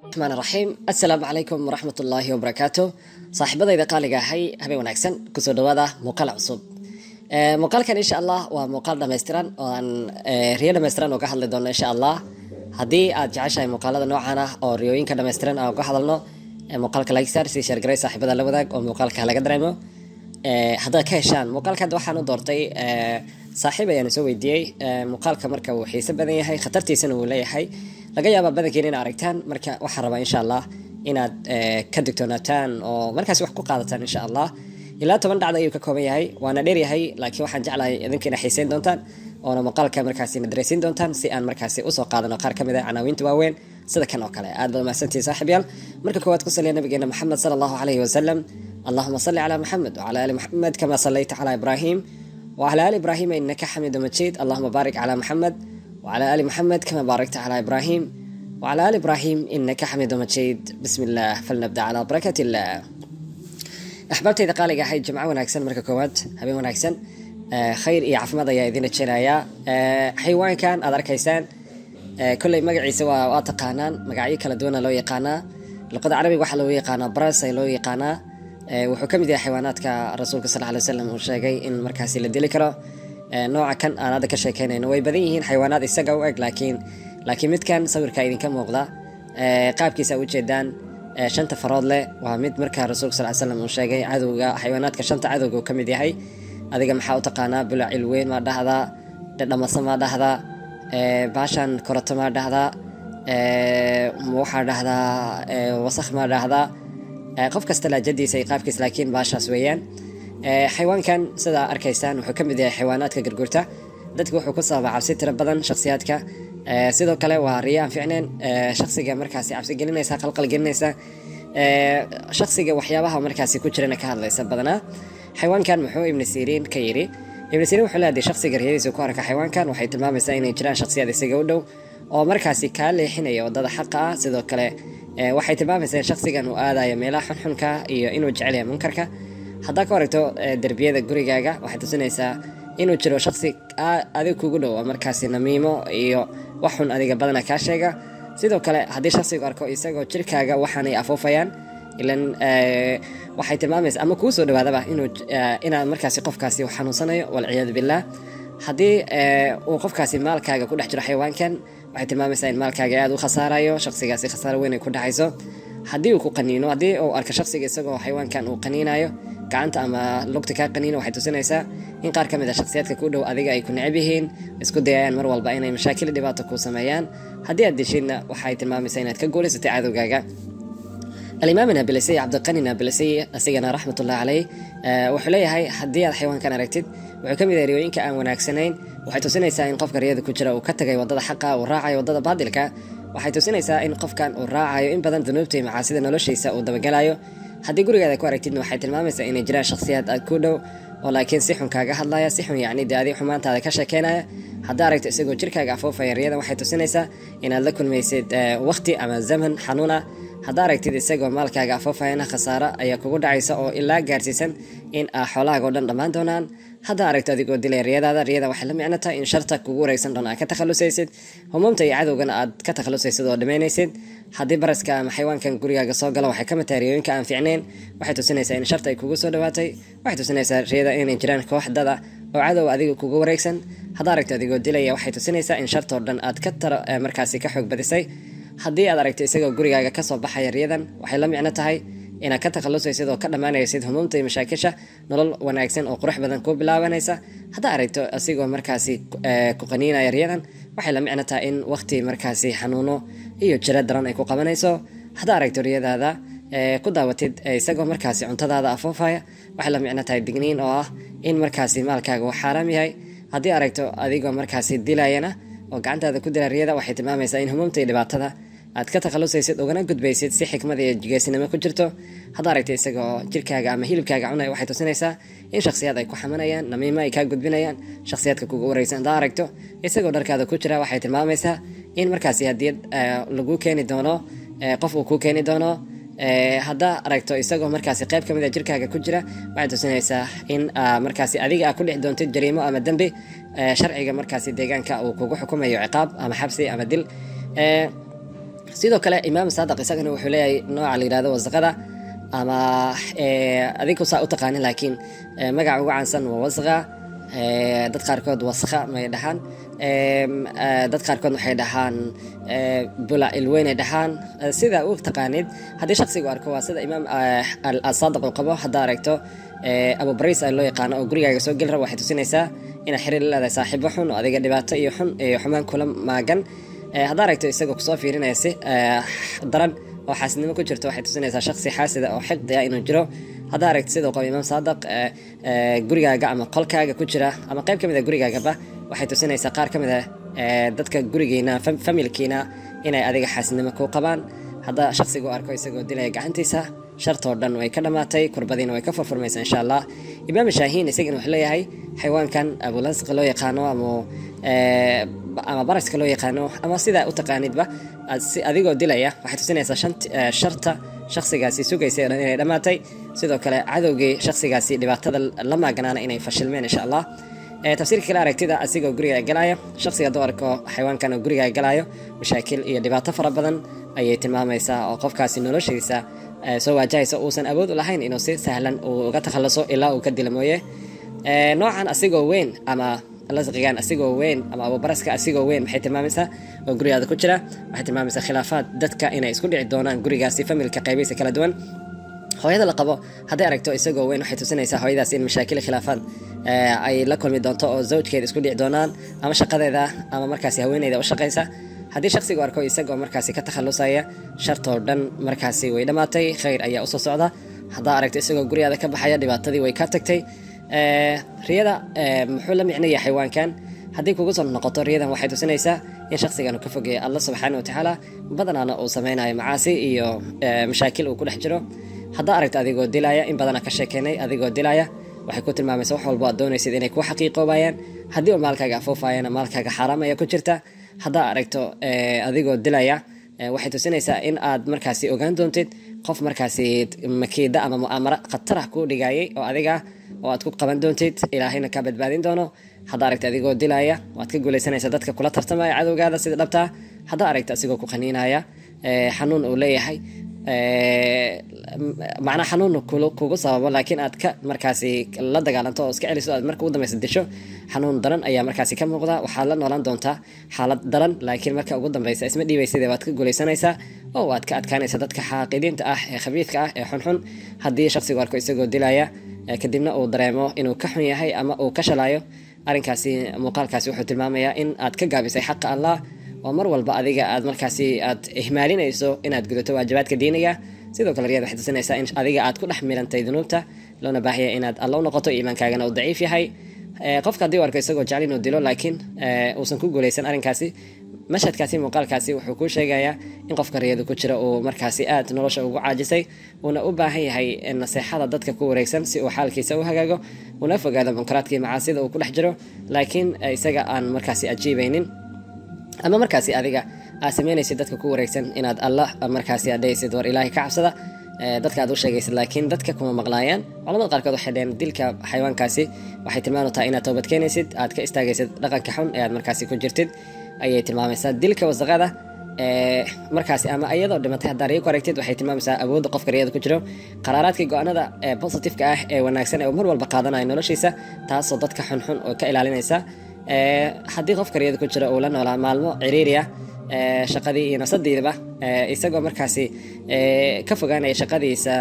raxmaan raxiim assalaamu calaykum waraxmat ullaahi wabarakaatu saaxiibadayda qaaliga ahay habeen wanaagsan kusoo dhawaada muuqaal cusub muuqaalkan insha allah waa muuqaal dhammaystiran oo aan riyo dhammaystiran uga hadli doono insha allah haddii aad jeceshahay muuqaalada noocan ah oo riyooyinka dhammaystiran aan uga hadalno muuqaalka like star si sheergaray saaxiibada la wadaag oo muuqaalka laga dareemo haddaad ka heshaan muuqaalka hadda waxaan u doortay saaxiib ayaan soo weydiiyey muuqaalka marka uu xiise badan yahay khatartiisana uu leeyahay laga yaabaa badankiin inaad aragtaan marka waxaan rabaa insha allah inaad ka digtoonaataan oo markaasi wax ku qaadataan insha allah ilaa toban dhacda ayuu ka kooban yahay waana dheer yahay laakiin waxaan jeclahay idinka ina xiiseyn doontaan oona muuqaalka markaasi madareysiin doontaan si aan markaasi usoo qaadano qaar ka mid ah canaawiinta waaweyn sida kan oo kale aad baad mahadsantihi saaxiibyaal marka koowaad ku saliya nabigeena maxamed sala allahu calayhi wasalam allahuma salli calaa maxamed wacala ali maxamed kama sallayta calaa ibraahim وعلى آل إبراهيم إنك حميد مجيد اللهم بارك على محمد وعلى آل محمد كما باركت على إبراهيم وعلى آل إبراهيم إنك حميد مجيد بسم الله فلنبدأ على بركة الله أحببتي إذا قال يا جماعة وناكسن مركا كواد هبي وناكسن آه خير إي عفمد يا إذين الشرايا آه حيوان كان أدار كيسان آه كل مقعي سوا واتقانان مقعي كلا دونا لو يقانا لقد عربي وحا لو يقانا براسي لو يقانا wuxuu ka mid yahay xayawaanaadka rasuulka sal ly slam uu sheegay in markaasi la dili karo nooca kan aan hadda ka sheekeynayno way badan yihiin xayawaanaad isaga u eg laakiin laakiin midkan sawirka idinka muuqda qaabkiisa ujeedaan shanta farood leh waa mid markaa rasuulka sal slam uu sheegay cadowga xayawaanaadka shanta cadowga uu ka mid yahay adiga maxaa u taqaanaa bulacil weyn maa dhahdaa dhadhamasa maa dhahdaa baashan korato maa dhahdaa waxaa dhahdaa wasakh maa dhahdaa qof kasta laajadiisa iyo qaabkiis laakiin baashaas weeyaan xayawaankan sidaa arkaysaan wuxuu ka mid yahay xayawaanaadka gargurta dadka wuxuu ku sababa cabsi tiro badan shakhsiyaadka sidoo kale waa riyo aan ficneen shakhsiga markaasi cabsi gelinaysa qalqal gelinaysa shakhsiga waxyaabaha markaasi ku jirana ka hadlaysa badanaa xayawaankan muxuu ibni siriin ka yidhi ibni siriin wuxuu leeyahay shakhsiga riyadiisa ku arka xayawaankan waxay tilmaamaysaa inay jiraan shakhsiyaad isaga u dhow oo markaasi kaa leexinaya wadada xaqa ah sidoo kale waxay tilmaamaysaa in shakhsigan uu aadayo meelaha xunxunka iyo inuu jecel yahay munkarka haddaa ka waragto derbiyada gurigaaga waxay tusinaysaa inuu jiro shakhsi adig kugu dhow oo markaasi namiimo iyo wax xun adiga badana kaa sheega sidoo kale haddii shakhsigu arko isagoo jirkaaga waxaanay afuufayaan ilan waxay tilmaamaysaa ama kuu soo dhawaadaba inuu inaad markaasi qofkaasi xanuunsanayo walciyaadu billah haddii uu qofkaasi maalkaaga ku dhex jiro xayawaankan waxay tilmaamaysaa in maalkaaga aada u khasaarayo shakhsigaasi khasaaro weyn ay ku dhacayso haddii uu ku qaniino haddii uu arko shakhsiga isagoo xayawaankan uu qaniinayo gacanta ama lugta kaa qaniino waxay tusinaysaa in qaar ka mid a shakhsiyaadka ku dhow adiga ay ku necab yihiin isku dayayaan mar walba inay mashaakil dhibaato ku sameeyaan haddii aad deshidna waxay tilmaamaysaa inaad ka guulaysatay cadowgaaga alimaam nabilasiy cabdiqani nabilasiy asigana raxmatullahi caleyh wuxuu leeyahay haddii aad xayawaankan aragtid wuxuu ka mid yahay riyooyinka aan wanaagsanayn waxay tusinaysaa in qofka riyada ku jira uu ka tagay wadada xaqa uu raacayo wadada baadilka waxay tusinaysaa in qofkan uu raacayo in badan dunuubta iyo macaasida noloshiisa uu dabagalayo haddii gurigaada ku aragtidna waxay tilmaamaysaa inay jiraan shakhsiyaad aad ku dhow oo laakiin si xun kaaga hadlaya si xun yacni dee adi xumaantaada ka sheekeynaya haddaa aragto isagoo jirkaaga afuufaya riyadan waxay tusinaysaa inaad la kulmaysid waqti ama zaman xanuun ah haddaa aragtid isagoo maalkaaga afuufayana khasaaro ayaa kugu dhacaysa oo ilaa gaarsiisan in a xoolahaaga o dhan dhammaan doonaan haddaa aragto adigoo dilay riyadaada riyada waxay la micno tahay in sharta kugu wareegsan dhoon aad ka takhalusaysid humuumta iyo cadowgana aad ka takhalusaysid oo dhamaynaysid haddii baraska ama xayawaankan gurigaaga soo galo waxay ka mid tahay riyooyinka aan fiicnayn waxay tusinaysaa in sharta ay kugu soo dhawaatay waxay tusinaysaa riyada inay jiraan koox dada oo cadow adiga kugu wareegsan haddaa aragto adigoo dilaya waxay tusinaysaa in shartoo dhan aad ka taro markaasi ka xoog badisay haddii aad aragto isagoo gurigaaga kasoo baxaya riyadan waxay la micno tahay inaad ka takhalusaysid oo ka dhammaanaysid humuumta iyo mashaakisha nolol wanaagsan oo qurux badan kuu bilaabanaysa haddaa aragto asigoo markaasi ku qaniinaya riyadan waxay la micno tahay in waqti markaasi xanuuno iyo jiro daran ay ku qabanayso haddaa aragto riyadaada ku daawatid isagoo markaasi cuntadaada afuufaya waxay la micno tahay digniin oo ah in markaasi maalkaaga uu xaaraam yahay haddii aragto adigoo markaasi dilayana oo gacantaada ku dila riyada waxay tilmaamaysaa in humuumta iyo dhibaatada aad ka takhalusaysid ugana gudbaysid si xikmad iyo geesinimo ku jirto haddaa aragta isagoo jirkaaga ama hilibkaaga cunaya waxay tusinaysaa in shakhsiyaad ay ku xamanayaan namiimo ay kaa gudbinayaan shakhsiyaadka kugu wareysan haddaa aragto isagoo dharkaada ku jira waxay tilmaamaysaa in markaasi haddii lagu keeni doono qof uu kuu keeni doono haddaa aragto isagoo markaasi qayb ka mid a jirkaaga ku jira waxay tusinaysaa in markaasi adiga aa ku dhex doontid jariimo ama dembi sharciga markaasi deegaanka uu kugu xukumayo ciqaab ama xabsi ama dil sidoo kale imaam saadaq isagana wuxuu leeyahay nooca la yirahdo wasaqada ama adinku saa u taqaanin laakiin magaca ugu caansan waa wasqa dad qaarkood wasqa may dhahaan dad qaarkood waxay dhahaan bula ilweynay dhahaan sida u taqaanid haddii shaksigu arko waa sida imaam saadiq uu qabo haddaa aragto abu baris loo yaqaano oo gurigaaga soo geli rabo waxay tusinaysaa inaad xiriir la leedahay saaxiibo xun oo adiga dhibaato iyo xun iyo xumaan kula maagan haddaa aragto isagoo kusoo fiirinaya si daran oo xaasidnimo ku jirto waxay tusinaysaa shaksi xaasida oo xiqdi ah inuu jiro haddaa aragto siduu qabo imaam saadiq gurigaaga ama qolkaaga ku jira ama qayb ka mid a gurigaagaba waxay tusinaysaa qaar ka mid a dadka gurigiina familkiina inay adiga xaasidnimo ku qabaan haddaa shaksigu arko isagoo dilaya gacantiisa shartoo dhan way ka dhammaatay kurbadiina way ka furfurmaysa insha allah imaam shaahiin isagana wuxuu leeyahay xayawaankan abulasqa loo yaqaano ama ama baraska loo yaqaano ama sidaa u taqaanidba adigoo dilaya waxay tusinaysaa sharta shaksigaasi sugaysa dhan inay dhammaatay sidoo kale cadowgii shaksigaasi dhibaatada la maaganaana inay fashilmeen insha allah tafsiirka kale aragtida asigoo guriga galaya shaksiga hadduu arko xayawaankan oo guriga galayo mashaakil iyo dhibaato fara badan ayay tilmaamaysaa oo qofkaasi noloshiisa soo waajahaysa uusan awood u lahayn inuu si sahlan uu uga takhaluso ilaa uu ka dila mooye noocan asigoo weyn ama lasqigan asigoo weyn ama abubaraska asigoo weyn maxay tilmaamaysaa oo gurigaada ku jira waxay tilmaamaysaa khilaafaad dadka inay isku dhici doonaan gurigaasi familka qaybihiisa kala duwan hooyada la qabo hadday aragto isagoo weyn waxay tusinaysaa hooyadaas in mashaakil khilaafaad ay la kulmi doonto oo zawjkeeda isku dhici doonaan ama shaqadeeda ama markaasi haweeneyda u shaqaysa haddii shaksigu arko isagoo markaasi ka takhalusaya shartoo dhan markaasi way dhammaatay khayr ayaa usoo socda haddaa aragto isagoo gurigaada ka baxaya dhibaatadii way ka tagtay riyada muxuu la micnaya xayawaankan haddii kugu soo noqoto riyadan waxay tusinaysaa in shaksigan uu ka fogeeya allah subxaana wa tacaala badanaana uu sameynayo macaasi iyo mashaakil uu ku dhex jiro haddaa aragto adigoo dilaya in badana ka sheekeynay adigoo dilaya waxay ku tilmaamaysa wax walbo aad doonaysid inay ku xaqiiqoobayaan haddii uu maalkaaga afuufayana maalkaaga xaaraam ayaa ku jirta haddaa aragto adigoo dilaya waxay tusinaysaa in aad markaasi ogaan doontid qof markaasi makiida ama mu'aamaro khatarah kuu dhigayay oo adiga oo aad ku qaban doontid ilaahayna kaa badbaadin doono haddaa aragta adigoo dilaya waad ka guulaysanaysa dadka kula tartamaya cadowgaada sida dhabtaa haddaa aragta asigoo ku qaniinaya xanuun uu leeyahay macnaa xanuun kugu sababo laakiin aad ka markaasi la dagaalanto oo iska celiso aad marka ugu dambeysa disho xanuun daran ayaa markaasi ka muuqda waxaad la noolaan doontaa xaalad daran laakiin marka ugu dambeysa isma dhiibayside waad ka guulaysanaysaa oo waad ka adkaanaysa dadka xaaqidiinta ah ee khabiidka ah ee xunxun haddii shaksigu arko isagoo dilaya kadibna uu dareemo inuu ka xun yahay ama uu ka shalayo arrinkaasi muuqaalkaasi wuxuu tilmaamayaa in aad ka gaabisay xaqa allah oo mar walba adiga aad markaasi aad ihmaalinayso inaad gudato waajibaadka diiniga sidoo kale riyad waxay tusinaysaa in adiga aad ku dhex milantay dunuubta loona baahaya inaad alla u noqoto iimaankaagana uu daciif yahay qofka haddii u arko isagoo jecel inuu dilo laakiin uusan ku guulaysan arrinkaasi mashhadkaasi muuqaalkaasi wuxuu kuu sheegayaa in qofka riyadu ku jira uu markaasi aad nolosha ugu caajisay uuna u baahan yahay naseexada dadka ku wareegsan si uu xaalkiisa u hagaago una fogaado munkaraadkii macaasida uu ku dhex jiro laakiin isaga aan markaasi ajiibaynin ama markaasi adiga aad sameynaysid dadka ku wareegsan inaad allah markaasi adhaysid war ilaahay ka cabsada dadka aad u sheegaysid laakiin dadka kuma maqlaayaan culamada qaarkood waxay dhaheen dilka xayawaankaasi waxay tilmaam tahay inaad toobad keenaysid aad ka istaagaysid dhaqanka xun ee aad markaasi ku jirtid ayay tilmaamaysaa dilka wasaqada markaasi ama iyadoo dhimatay haddaa riyo ku aragtid waxay tilmaamaysaa awoodda qofka riyada ku jiro qaraaraadkii go-aanada ee positifeka ah ee wanaagsan ee mar walba qaadanayo noloshiisa taasoo dadka xunxun oo ka ilaalinaysa haddii qofka riyada ku jira uu la noolaa maalmo ciriiriya shaqadii iyo nafsadiidaba isagoo markaasi ka fogaanaya shaqadiisa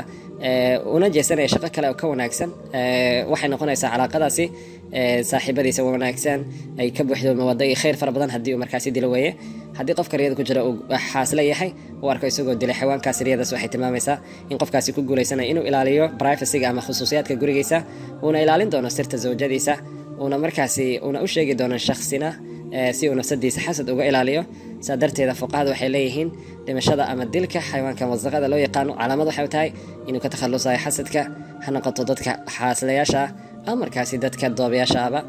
una jeesanaya shaqo kale oo ka wanaagsan waxay noqonaysaa calaaqadaasi saaxiibadiisa wanaagsan ay ka buuxdo mawado iyo khayr fara badan haddii uu markaasi dilo weeye haddii qofka riyada ku jira uu xaasla yahay uu arko isagoo dilay xayawaankaasi riyadaas waxay tilmaamaysaa in qofkaasi ku guulaysanaya inuu ilaaliyo privacyga ama khusuusiyaadka gurigiisa uuna ilaalin doono sirta zawjadiisa uuna markaasi uuna u sheegi doono shaksina si uu nafsadiisa xasad uga ilaaliyo saa darteeda fuqahada waxay leeyihiin dhimashada ama dilka xayawaankan wasaqada loo yaqaano calaamad waxay tahay inuu ka takhalusayo xasadka ha noqoto dadka xaaslayaasha ama markaasi dadka doobayaashaaba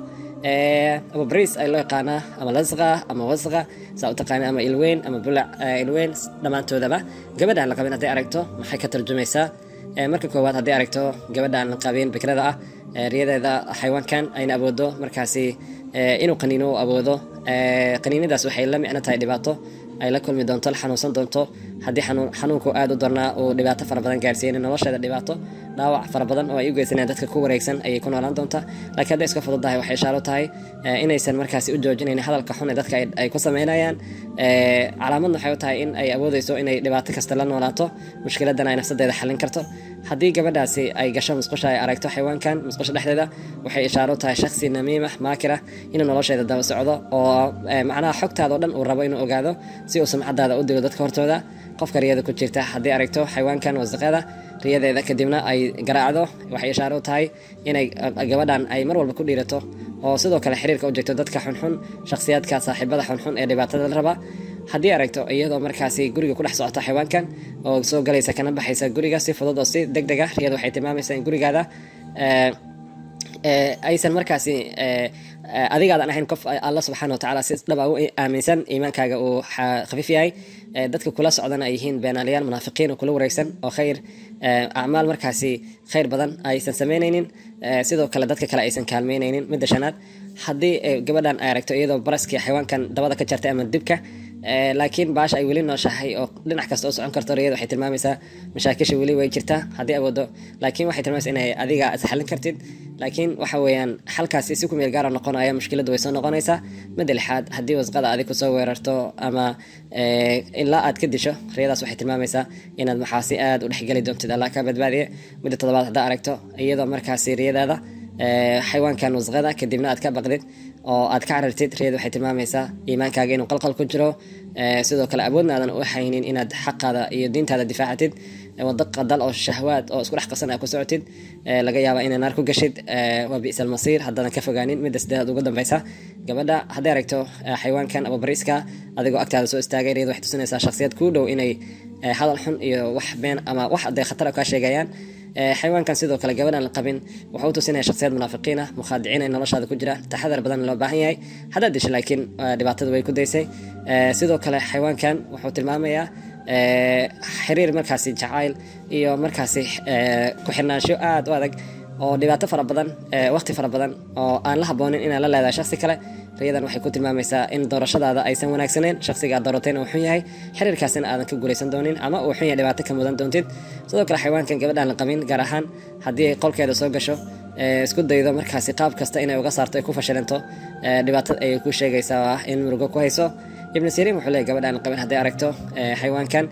abubris ay loo yaqaanaa ama lasqa ama wasqa saa u taqaana ama ilweyn ama bulac ilweyn dhammaantoodaba gabadhaan la qabin hadday aragto maxay ka tarjumaysaa marka koowaad hadday aragto gabadhaan la qabin bikrada ah riyadeeda xayawaankan ayna awoodo markaasi inuu qaniino u awoodo qaniinadaas waxay la micno tahay dhibaato ay la kulmi doonto la xanuunsan doonto haddii xanuunku aada u darnaa uu dhibaato fara badan gaarsiinin nolosheeda dhibaato dhaawac fara badan oo ay u geysanayaan dadka ku wareegsan ayay ku noolaan doontaa laakiin hadday iska fududahay waxay ishaaro tahay inaysan markaasi u joojinayn hadalka xun ee dadka ay ku sameynayaan calaamadna waxay u tahay in ay awoodeyso inay dhibaato kasta la noolaato mushkiladana ay nafsadeeda xallin karto haddii gabadhaasi ay gasho musqusha ay aragto xayawaankan musqusha dhexdeeda waxay ishaaro tahay shaksi namiima maakira inuu nolosheeda daba socdo oo macnaha xogtaada oo dhan uu rabo inuu ogaado si uu sumcadaada u dilo dadka hortooda qofka riyada ku jirta haddii aragto xayawaankan wasaqada riyadeeda kadibna ay garaacdo waxay ishaaro u tahay inay gabadhan ay mar walba ku dhiirato oo sidoo kale xiriirka u jirto dadka xunxun shakhsiyaadka saaxiibada xunxun ee dhibaatada la raba haddii aragto iyadoo markaasi guriga ku dhex socota xayawaankan oo soo galaysa kana baxaysa guriga si fudud oo si deg deg ah riyadu waxay tilmaamaysaa in gurigaada aysan markaasi adigaadan ahayn qof alla subxaana watacaala si dhaba u aaminsan iimaankaaga uu khafiif yahay dadka kula socdana ay yihiin beenaalayaal munaafiqiin oo kula wareegsan oo khayr acmaal markaasi khayr badan aysan samaynaynin sidoo kale dadka kale aysan kaalmeynaynin midda shanaad haddii gabadhan ay aragto iyadoo baraskii xayawaankan dabada ka jartay ama dibka laakiin baasha ay weli nooshahay oo dhinac kasta oo socon karto riyada waxay tilmaamaysaa mashaakisha weli way jirtaa haddii awoodo laakiin waxay tilmaamaysaa inay adiga isxallin kartid laakiin waxa weeyaan xalkaasi si ku meel gaara noqonaya mushkiladdu way soo noqonaysaa midda lixaad haddii wasqada adig kusoo weerarto ama ilaa aad ka disho riyadaas waxay tilmaamaysaa inaad maxaasi aad u dhexgeli doontid allah ka badbaadiye midda toddobaad haddaa aragto iyadoo markaasi riyadaada xayawaankan wasqada kadibna aad ka baqdid oo aad ka carartid riyada waxay tilmaamaysaa iimaankaaga inuu qalqal ku jiro sidoo kale awoodna aadan u haynin inaad xaqaada iyo diintaada difaacatid wado qadal oo shahwaad oo isku dhex qasan aad ku socotid laga yaaba inay naar ku gashid waa bi'sa almasiir haddaadan ka fogaanin midda sideedaad ugu dambeysa gabadha hadday aragto xayawaankan ababariiska adigoo agtaada soo istaagay riyada waxay tusinaysaa shakhsiyad kuu dhow inay hadal xun iyo wax been ama wax dee khatar kaa sheegayaan xayawaankan sidoo kale gabadhan la qabin wuxuu u tusinaya shakhsiyad munaafiqiin ah mukhaadiciin ay noloshaada ku jira taxadar badan loo baahan yahay haddaad disho laakiin dhibaatada way ku daysay sidoo kale xayawaankan wuxuu tilmaamayaa xiriir markaasi jacayl iyo markaasi ku xirnaansho aada u adag oo dhibaato fara badan waqti fara badan oo aan la haboonin inaad la leedahay shaksi kale riyadan waxay ku tilmaamaysaa in doorashadaada aysan wanaagsaneen shaksiga aad dooratayna uu xun yahay xiriirkaasina aadan ka guulaysan doonin ama uu xun yahay dhibaato ka mudan doontid sidoo kale xayawaankan gabadhaan la qabin gaar ahaan haddii ay qolkeeda soo gasho isku daydo markaasi qaab kasta inay uga saarto ay ku fashilanto dhibaatada ayay ku sheegaysaa ah in murugo ku hayso ibnu siriin wuxuu leeyahy gabadhaan la qabin hadday aragto xayawaankan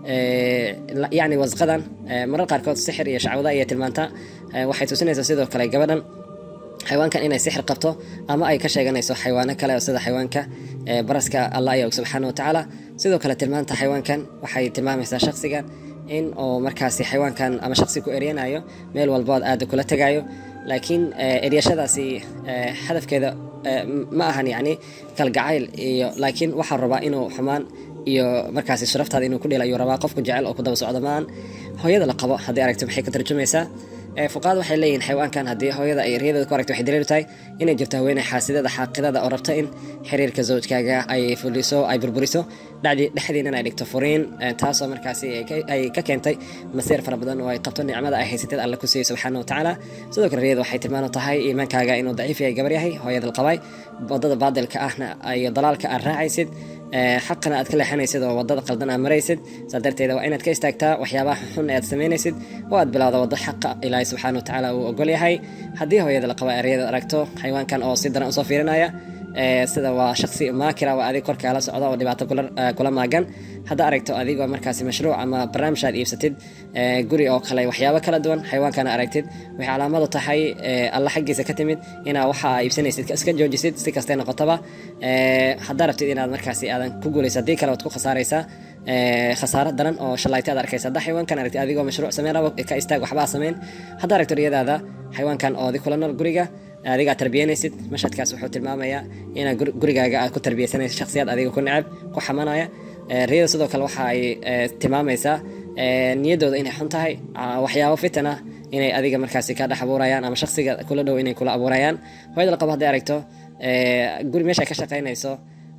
yacni wasqadan marar qaarkood sixir iyo shacwada ayay tilmaantaa waxay tusinaysaa sidoo kale gabadhan xayawaankan inay sixir qabto ama ay ka sheeganayso xayawaano kale sida xayawaanka baraska allah ayaa og subxaana watacaala sidoo kale tilmaanta xayawaankan waxay tilmaamaysaa shaksigan in uu markaasi xayawaankan ama shaksi ku eryanayo meel walbood aada kula tegayo laakiin eryashadaasi hadafkeeda ma ahan yacni kalgacayl iyo laakiin waxaa rabaa inuu xumaan iyo markaasi sharaftaada inuu ku dhila ayuu rabaa qofku jecel oo ku daba socdo maan hooyada la qabo haddii aragto maxay ka tarjumaysaa fuqaad waxay leeyihin xayawaankan haddii hooyada ay riyadeeda ku aragto waxay daliilu tahay inay jirto haweeney xaasidada xaaqidada oo rabta in xiriirka zawjkaaga ay fuliso ay burburiso dhacdii dhexdiinan ay dhigto furiin taasoo markaasi ay ka keentay masiir fara badan oo ay qabto nicmada ay haysateed alle ku siiyey subxaana watacaala sidoo kale riyada waxay tilmaano tahay iimaankaaga inuu daciif yahay gabar yahay hooyada la qabay wadada baadilka ahna iyo dalaalka aad raacaysid xaqana aad ka leexanaysid oo wadada qaldan aad maraysid saa darteeda waa inaad ka istaagtaa waxyaabaha xun ee aad samaynaysid oo aad bilowda waddo xaqa ilaahay subxaana watacaala uu ogol yahay haddii hooyada la qaba eryada aragto xayawaankan oo si daran usoo fiirinaya sida waa shaksi maakira waa adig korkaala socda oo dhibaato kula maagan hadda aragto adigoo markaasi mashruuc ama barnaamij aad iibsatid guri oo kale waxyaabo kala duwan xayawaankana aragtid waxay calaamadu tahay alla xaggiisa ka timid inaa waxa aa iibsanaysid iska joojisid si kastay noqotaba haddaa rabtid inaad markaasi aadan ku guulayso haddii kale waad ku khasaaraysaa khasaaro daran oo shalayta aad arkaysa haddaa xayawaankan aragtid adigoo mashruuc sameyn rabo ka istaag waxba aa samayn haddaa aragto riyadaada xayawaankan oo adi kula nool guriga adigaa tarbiyanaysid mashadkaas wuxuu tilmaamayaa inaad gurigaaga aad ku tarbiyaysanaysid shakhsiyaad adiga ku necab ku xamanaya riyada sidoo kale waxa ay tilmaamaysaa niyaddooda inay xun tahay waxyaabo fitan ah inay adiga markaasi ka dhex abuurayaan ama shaksiga kula dhow inay kula abuurayaan hooyada la qabo hadday aragto guri meesha ka shaqaynayso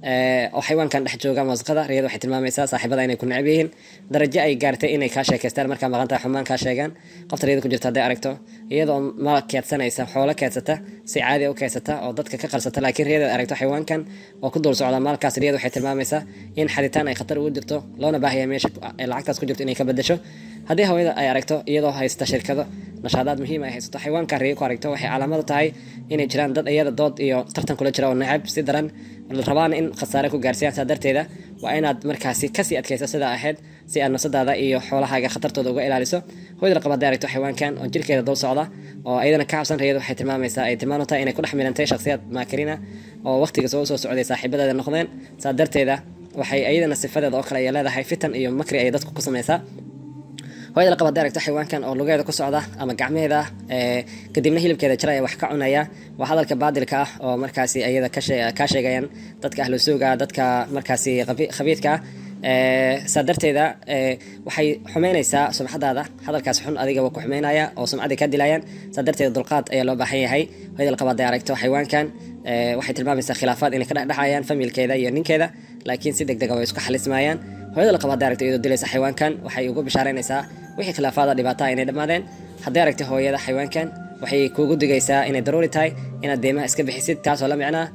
oo xayawaankan dhex jooga wasqada riyada waxay tilmaamaysaa saaxiibada inay ku necab yihiin darajo ay gaartay inay kaa sheekaystaan markaa maqantahay xumaan kaa sheegaan qofta riyada ku jirta hadday aragto iyadoo ma keedsanaysa xoolo keedsata si caadi u keedsata oo dadka ka qalsata laakiin riyada aragto xayawaankan oo ku dul socda maalkaas riyada waxay tilmaamaysaa in xaditaan ay khatar ugu jirto loona baahaya meesha lacagtaas ku jirto inay ka bedesho haddii hawada ay aragto iyadoo haysta shirkado nashaadaad muhiim ay haysato xayawaanka riyo ku aragto waxay calaamadu tahay inay jiraan dad iyada dood iyo tartan kula jira oo necab si daran rabaana in khasaare ku gaarsiiyaan saa darteeda waa inaad markaasi kasii adkayso sidaa ahayd si aad nafsadaada iyo xoolahaaga khatartooda uga ilaaliso hooyada laqab hadday aragto xayawaankan oo jirkeeda dul socda oo iyadana ka cabsan riyadu waxay tilmaamaysaa ay tilmaam tahay inay ku dhex milantay shakhsiyaad maakarina oo waqtiga soo soo socday saaxiibadeeda noqdeen saa darteeda waxay iyadana sifadeeda oo kale ay leedahay fitan iyo makri ay dadku ku samaysaa hooyada laqab hadday aragto xayawaankan oo lugeeda ku socda ama gacmeheeda kadibna hilibkeeda jira ee wax ka cunaya waa hadalka baadilka ah oo markaasi iyada kaa sheegayaan dadka ahlu suuga dadka markaasi khabiidka ah saa darteeda waxay xumeynaysaa sumcadaada hadalkaas xun adiga waa ku xumeynaya oo sumcadii ka dilayaan saa darteeda dulqaad ayaa loo baahan yahay hooyada laqab hadday aragto xayawaankan waxay tilmaamaysaa khilaafaad inay ka dhexdhexayaan familkeeda iyo ninkeeda laakiin si deg dega way isku xalismayaan hooyada laqab hadday aragto iyadoo dilaysa xayawaankan waxay ugu bishaaraynaysaa wixii khilaafaada dhibaataha inay dhammaadeen hadday aragto hooyada xayawaankan waxay kuugu digaysaa inay daruuri tahay inaad deymaha iska bixisid taasoo la micnaa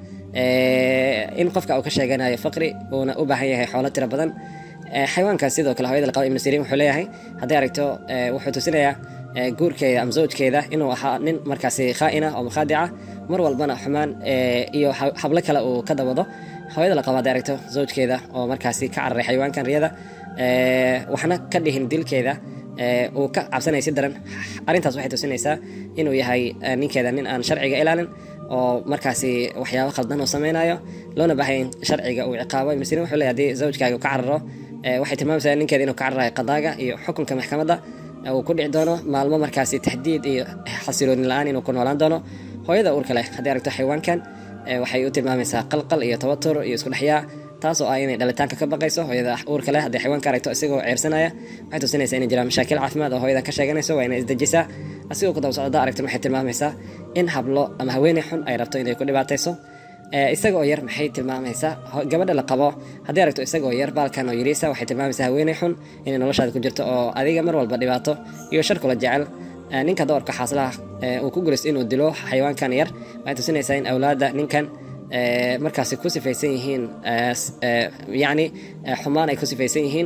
in qofka uu ka sheeganayo faqri uuna u baahan yahay xoolo tiro badan xayawaankan sidoo kale hooyada laqaba ibnu siriin wuxuu leeyahay hadday aragto wuxuu tusinayaa guurkeeda ama zawjkeeda inuu ahaa nin markaasi khaa'ina oo makhaadica mar walbana xumaan iyo hablo kale uu ka dawado hooyada laqaba hadday aragto zawjkeeda oo markaasi ka cararay xayawaankan riyada waxna ka dhihin dilkeeda uu ka cabsanaya si daran arrintaas waxay tusinaysaa inuu yahay ninkeeda nin aan sharciga ilaalin oo markaasi waxyaabo khaldan uu sameynayo loona baahaya in sharciga uu ciqaabo ibnu sirin wuxuu leeyahay haddii zawjkaaga uu ka cararo waxay tilmaamaysaa ninkeeda inuu ka cararayo qadaaga iyo xukunka maxkamadda uu ku dhici doono maalmo markaasi taxdiid iyo xasilooni la-aan inuu ku noolaan doono hooyada uurka leh haddii aragto xayawaankan waxay u tilmaamaysaa qalqal iyo tawatur iyo isku dhexyaa taas oo ah inay dhalitaanka ka baqayso hooyada uurka leh haddii xayawaanka aragto isagoo ceersanaya waxay tusinaysaa inay jiraan mashaakil caafimaad oo hooyadan ka sheeganayso waa inay isdejisaa asigoo ku daba socda aragto waxay tilmaamaysaa in hablo ama haweeney xun ay rabto inay ku dhibaatayso isagoo yar maxay tilmaamaysaa gabadha la qabo haddii aragto isagoo yar baalkan oo yariisa waxay tilmaamaysaa haweeney xun inay noloshaada ku jirto oo adiga mar walba dhibaato iyo shar kula jecel ninka doorka xaaslaha uu ku gulaysto inuu dilo xayawaankan yar waxay tusinaysaa in awlaadda ninkan markaasi ku sifaysan yihiin yacni xumaan ay ku sifaysan yihiin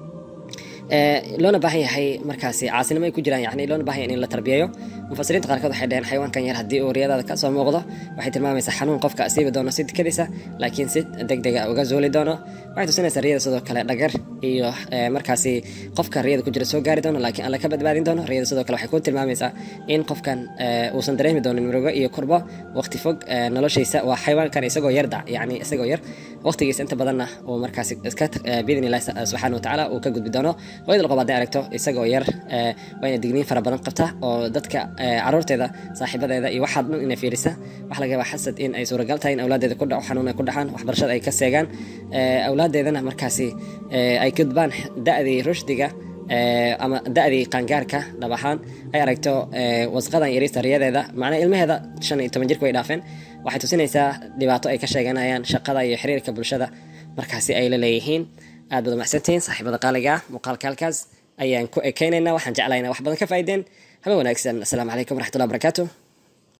loona baahan yahay markaasi caasinimo ay ku jiraan yani loona baahan yahay in la tarbiyeeyo mufasiriinta qaarkood waxay dhaheen xayawaankan yar haddii uu riyadaada ka soo muuqdo waxay tilmaamaysaa xanuun qofka asiibi doono si dikadiisa laakiin si deg dega uga zuuli doono waxay tusinaysaa riyada sidoo kale dhagar iyo markaasi qofka riyada ku jira soo gaari doono laakiin alla ka badbaadin doono riyada sidoo kale waxay ku tilmaamaysaa in qofkan uusan dareemi doonin murugo iyo kurbo waqti fog noloshiisa waa xayawaankan isagoo yar dac yani isagoo yar waqtigiisa inta badanna uu markaasi iska biidni illahi subxaana watacaala uu ka gudbi doono hooyada laqob hadday aragto isagoo yar waa inay digniin fara badan qabta oo dadka caruurteeda saaxiibadeeda iyo waxaad dhan inay fiirisa waxa laga yaabaa xasad in ay suuragal tahay in awlaadeeda ku dhaco xanuun ay ku dhacaan waxbarashada ay ka seegaan awlaadeedana markaasi ay gudbaan da'dii rushdiga ama da'dii qaangaarka dhab ahaan ay aragto wasqadan yariista riyadeeda macnaa ilmaheeda shan iyo toban jirka way dhaafeen waxay tusinaysaa dhibaato ay ka sheeganayaan shaqada iyo xiriirka bulshada markaasi ay la leeyihiin aad baad umacsantihiin saaxiibada qaaliga ah muuqaalka halkaas ayaan ku ekeynaynaa waxaan jeclaynaa wax badan ka faa'iideen haba wanaagsan asalaamu calaykum waraxmatullahi wabarakaatu